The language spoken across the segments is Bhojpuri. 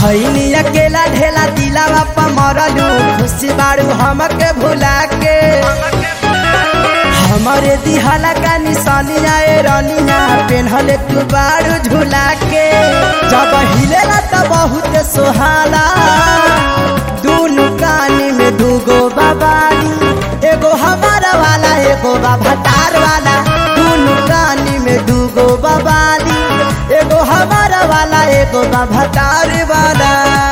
भैनी अकेला ढेला दिलावा पा मरलू खुशी बाड़ू हमके भुला के हमारे दिहाला का निशानिया ए रनिया पेन्हले तू बाड़ू झुला के जब हिलेला त बहुत सोहाला दूनु कानी में दूगो बाबाली एगो हमारा वाला एगो बाभातार वाला दूनु कानी में दूगो बाबाली एगो हमारा वाला एगो बाभातार वाला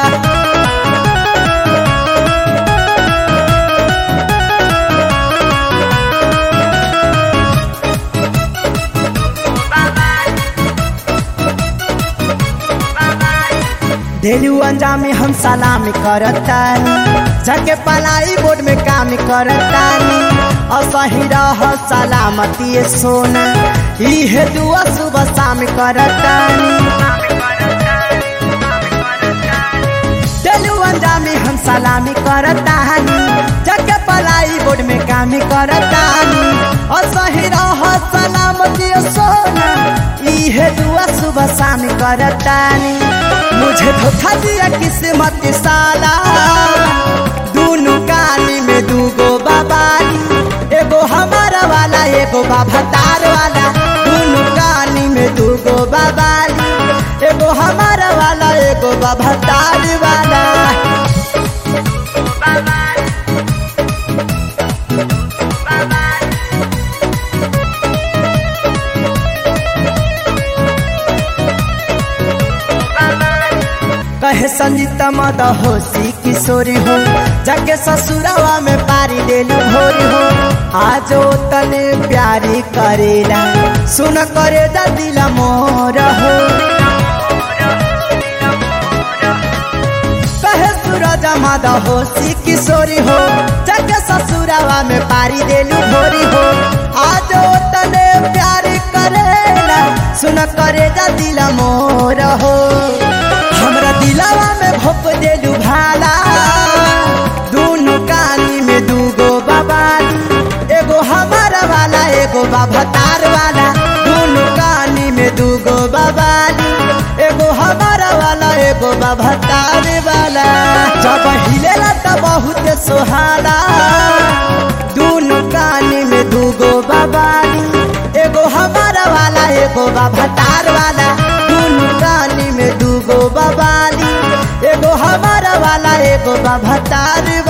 डेलू अंजामी हम सलामी करतानी जाके पलाई बोर्ड में काम करतानी असही रह सलामती सोना इहे दुआ सुबह शाम करतानी डेलू अंजामी हम सलामी करतानी जाके पलाई बोर्ड में काम करतानी असही रह सलामती सोना इहे दुआ सुबह शाम करतानी मुझे धोखा दिया किस्मत साला दूनु कानी में दूगो बाबाली एगो हमारा वाला एगो बाभातार वाला दूनु कानी में दूगो बाबाली एगो हमारा वाला एगो बाभातार वाला कहे संजीता मद होशी किशोरी हो जाके ससुरवा में पारी देलू भोरी हो आजो तने प्यारी करेला सुन करे दा दिल मोर हो कहे सूरज मद होशी किशोरी हो जाके ससुरवा में पारी देलू भोरी हो आजो तने प्यारी करेला सुन करे दा दिल मोर हो हमरा दिलावा में भोप देलू भाला दूनु कानी में दूगो बाबाली एगो हमारा वाला एगो बाभातार वाला दूनु कानी में दूगो बाबाली एगो हमारा वाला एगो बाभातार वाला जब हिलेला त बहुत सोहाला दूनु कानी में दूगो बाबाली एगो हमारा वाला एगो बाभातार वाला दूनु कानी में दूगो बाबाली एगो हमारा वाला एगो बाभातार